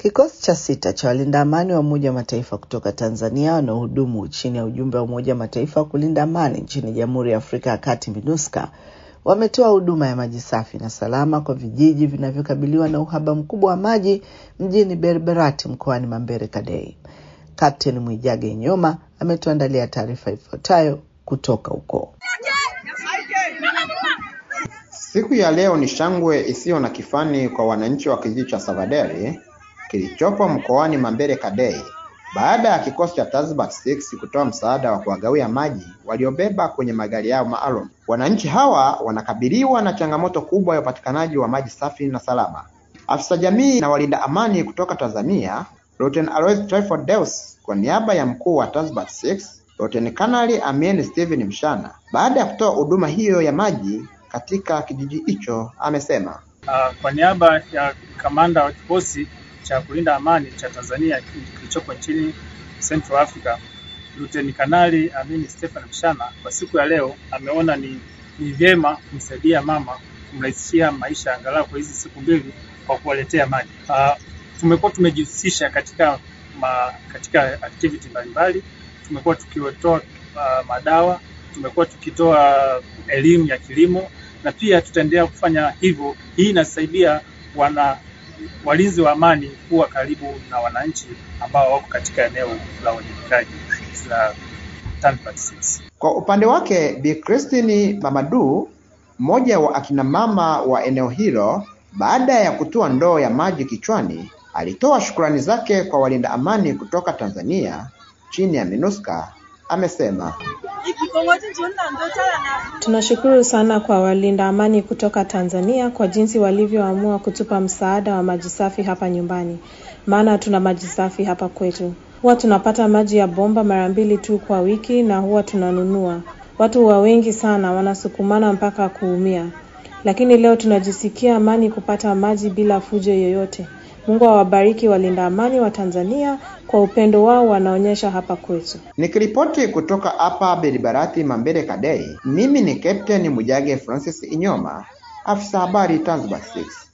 Kikosi cha sita cha walinda amani wa Umoja wa Mataifa kutoka Tanzania wanaohudumu chini ya ujumbe wa Umoja wa Mataifa wa kulinda amani nchini Jamhuri ya Afrika ya Kati MINUSCA wametoa huduma ya maji safi na salama kwa vijiji vinavyokabiliwa na uhaba mkubwa wa maji mjini Berberati mkoani Mambere Kadei. Kapteni Mwijage Nyoma ametuandalia taarifa ifuatayo kutoka huko. Siku ya leo ni shangwe isiyo na kifani kwa wananchi wa kijiji cha Savaderi kilichopo mkoani Mambere Kadei baada ya kikosi cha Tanzbat 6 kutoa msaada wa kuwagawia maji waliobeba kwenye magari yao maalum. Wananchi hawa wanakabiliwa na changamoto kubwa ya upatikanaji wa maji safi na salama. Afisa jamii na walinda amani kutoka Tanzania, Luteni Alois Tryphon Deus kwa niaba ya mkuu wa Tanzbat 6, Luteni Kanali Amien Steven Mshana, baada ya kutoa huduma hiyo ya maji katika kijiji hicho amesema Uh, kwa niaba ya kamanda wa kikosi cha kulinda amani cha Tanzania kilichopo nchini Central Africa, Luteni Kanali Amin Stephen Mshana, kwa siku ya leo ameona ni, ni vyema kumsaidia mama kumrahisishia maisha angalau kwa hizi siku mbili kwa kuwaletea maji. Uh, tumekuwa tumejihusisha katika ma, katika activity mbalimbali, tumekuwa tukiwatoa uh, madawa, tumekuwa tukitoa elimu ya kilimo na pia tutaendelea kufanya hivyo. Hii inasaidia wana walinzi wa amani kuwa karibu na wananchi ambao wako katika eneo la uwajibikaji la Tanzbat 6. Kwa upande wake Bi Christine Mamadu, mmoja wa akina mama wa eneo hilo, baada ya kutua ndoo ya maji kichwani, alitoa shukrani zake kwa walinda amani kutoka Tanzania chini ya MINUSCA. Amesema Tunashukuru sana kwa walinda amani kutoka Tanzania kwa jinsi walivyoamua kutupa msaada wa maji safi hapa nyumbani, maana tuna maji safi hapa kwetu. Huwa tunapata maji ya bomba mara mbili tu kwa wiki na huwa tunanunua. Watu wa wengi sana wanasukumana mpaka kuumia, lakini leo tunajisikia amani kupata maji bila fujo yoyote. Mungu awabariki walinda amani wa Tanzania kwa upendo wao wanaonyesha hapa kwetu. Nikiripoti kutoka hapa Beribarati Mambere Kadei, mimi ni Captain Mujage Francis Inyoma, afisa habari Tanzbat 6.